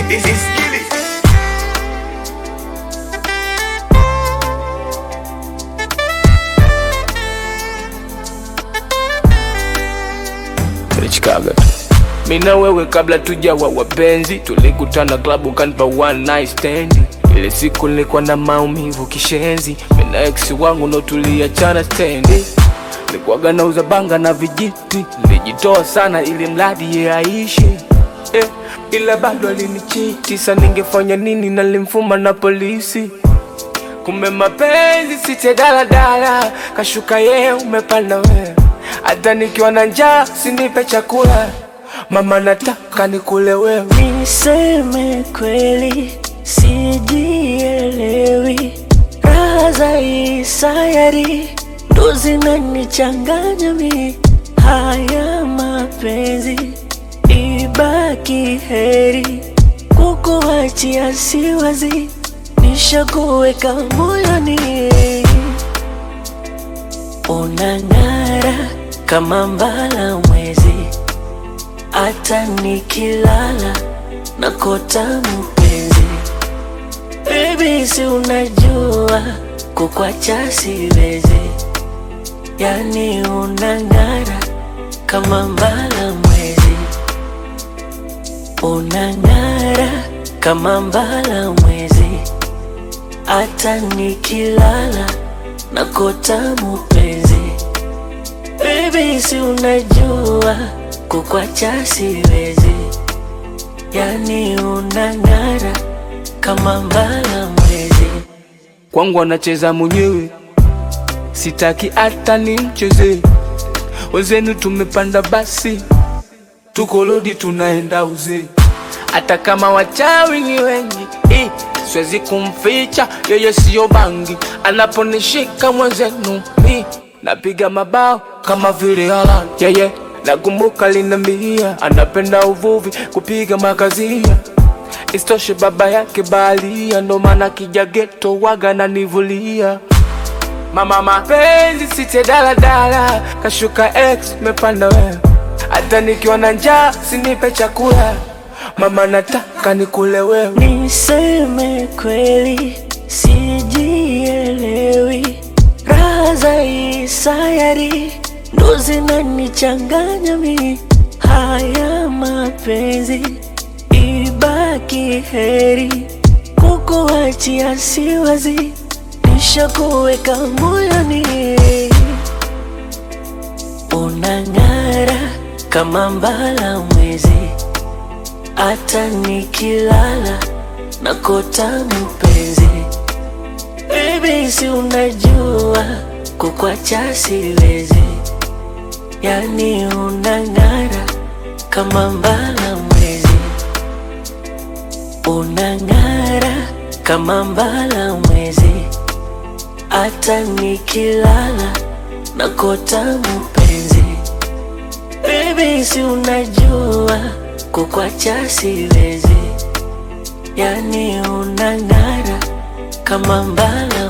Isikilize. Chicago tu. Mimi na wewe kabla tujawa wapenzi, tulikutana klabu kanipa one night stand. Ile siku nilikuwa na maumivu kishenzi, mimi na ex wangu ndo tuliachana stendi. Nilikuwaga nauza banga na vijiti, nilijitoa sana ili mradi ye aishi eh, ila bado alinichiti. Sa ningefanya nini? Nalimfuma na polisi Kumbe mapenzi site daladala, kashuka ye umepanda wewe. Hata nikiwa na njaa sinipe chakula, mama nataka nikule wewe. Niseme kweli, sijielewi. Raha za hii sayari ndo zinanichanganya mi. Haya mapenzi ibaki heri, kukuachia siwazi, nishakuweka moyoni. Unang'ara kama mbala mwezi hata nikilala nakota mpenzi. Baby, si unajua kukwacha siwezi, yani unang'ara kama mbala mwezi, unang'ara kama mbala mwezi, hata nikilala nakota mpenzi. Baby, si unajua kukwacha siwezi, yani unang'ara kama mbala mwezi. Kwangu anacheza mwenyewe, sitaki hata nimcheze. Wenzenu tumepanda basi, tuko lodi tunaenda uzee. Hata kama wachawi ni wengi eh, siwezi kumficha yeye, siyo bangi. Anaponishika mwenzenu mi napiga mabao kama vile Haaland yeye nakumbuka linambia anapenda uvuvi, kupiga makazia Istoshe baba yake baharia, ndo maana kija geto waga nanivulia. Mama mapenzi site daladala, kashuka ex mepanda wewe. Hata nikiwa na njaa sinipe chakula, mama nataka nikule wewe. Niseme kweli, sijielewi. Raha za hii sayari ndo zinanichanganya mi. Haya mapenzi ibaki heri, kukuachia siwazi, nishakuweka moyoni. Unang'ara kama mbala mwezi, hata nikilala nakota mpenzi. Baby, si unajua kukwacha siwezi, yani unang'ara kama mbala mwezi, unang'ara kama mbala mwezi, hata nikilala nakota mpenzi. Baby, si unajua kukwacha siwezi, yani unang'ara kama mbala